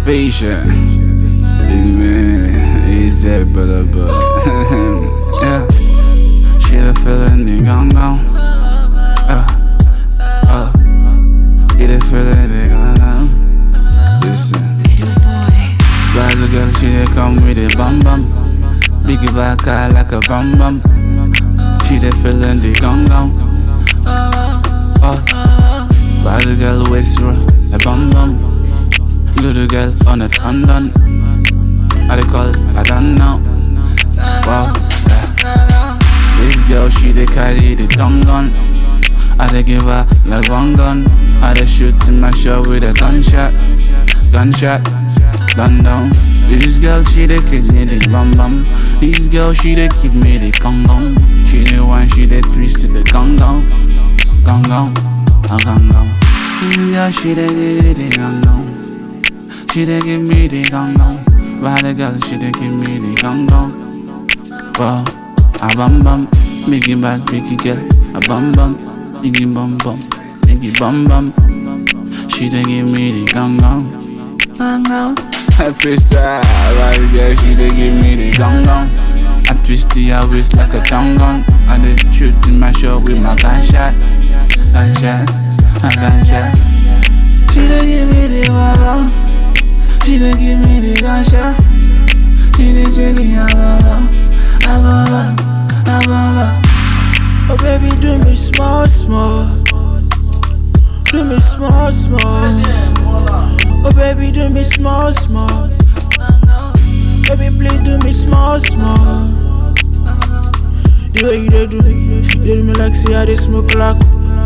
Spaceship. Big man. Easy, but but. yeah. She the feeling they gone gone. Uh, uh. She the feeling they gone gone. Listen. Bad little girl, she dey come with a bum bum. Biggie black eye like a bum bum. She dey feeling the gong gong. Oh. Bad little girl waist roll a bum bum. Good girl on a dun dun. I dey call I don't know. Wow. yeah. This girl she dey carry the dung gun. I dey give her like one gun. I dey shoot in my shot with a gunshot, gunshot, gun down. This girl she dey kick me the bum bum. This girl she dey give me the gong gong. She dey one she dey twist to the gong gong, gong gong, ah, gong gong. This girl she dey give me the gong gong. She dey give me the gong gong. Bad girl she dey give me the gong gong. Wow, a bum bum, biggie bad biggie girl, a bum bum, biggie bum bum, biggie bum bum. She dey give me the gong gong, gong gong. I freestyle, bad girl, she dey give me the gong gong. I twist her waist like a tongue gun. I dey shoot in my shot with my gunshot, gunshot, a gunshot. She dey give me the baba, she dey give me the gunshot. She dey shake it, ah baba, ah baba, ah baba. Oh baby, do me small, small. Do me small, small. Oh baby, do me small, small. Baby, please do me small, small. The way you dey do me, you dey do me like say I dey smoke crack.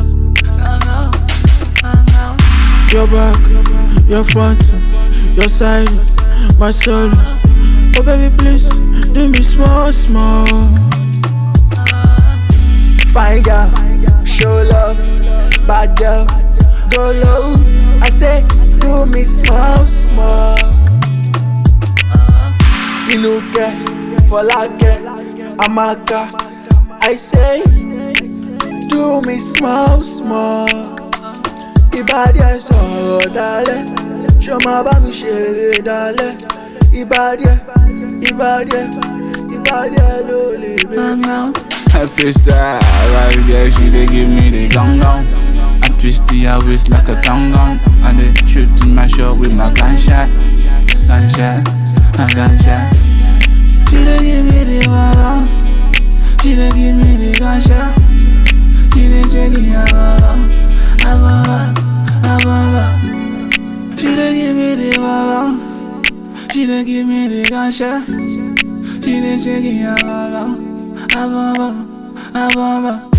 Your back, your front, your side, my soul. Oh baby, please do me small, small. Fine girl, show love. Bad girl, go low. I say, do me small, small. Tinuke, Folake, Amaka. I say, do me small, small. Ìbàdí ẹ̀ sọ̀rọ̀ dalẹ̀, ṣé o máa bá mi ṣeré dalẹ̀? Ìbàdí ẹ̀, ìbàdí ẹ̀, ìbàdí ẹ̀ ló lè bẹ̀rẹ̀. I freestyle, bad girl, she dey give me the gong gong. I twist her waist like a tongue gun. I dey shoot in my shot with my gunshot, gunshot, a gunshot. She dey give me the baba, she dey give me the gunshot. She dey shake it, ah baba, ah baba, ah baba. She dey give me the baba, she dey give me the gunshot. She dey shake it, ah baba, ah baba, ah baba.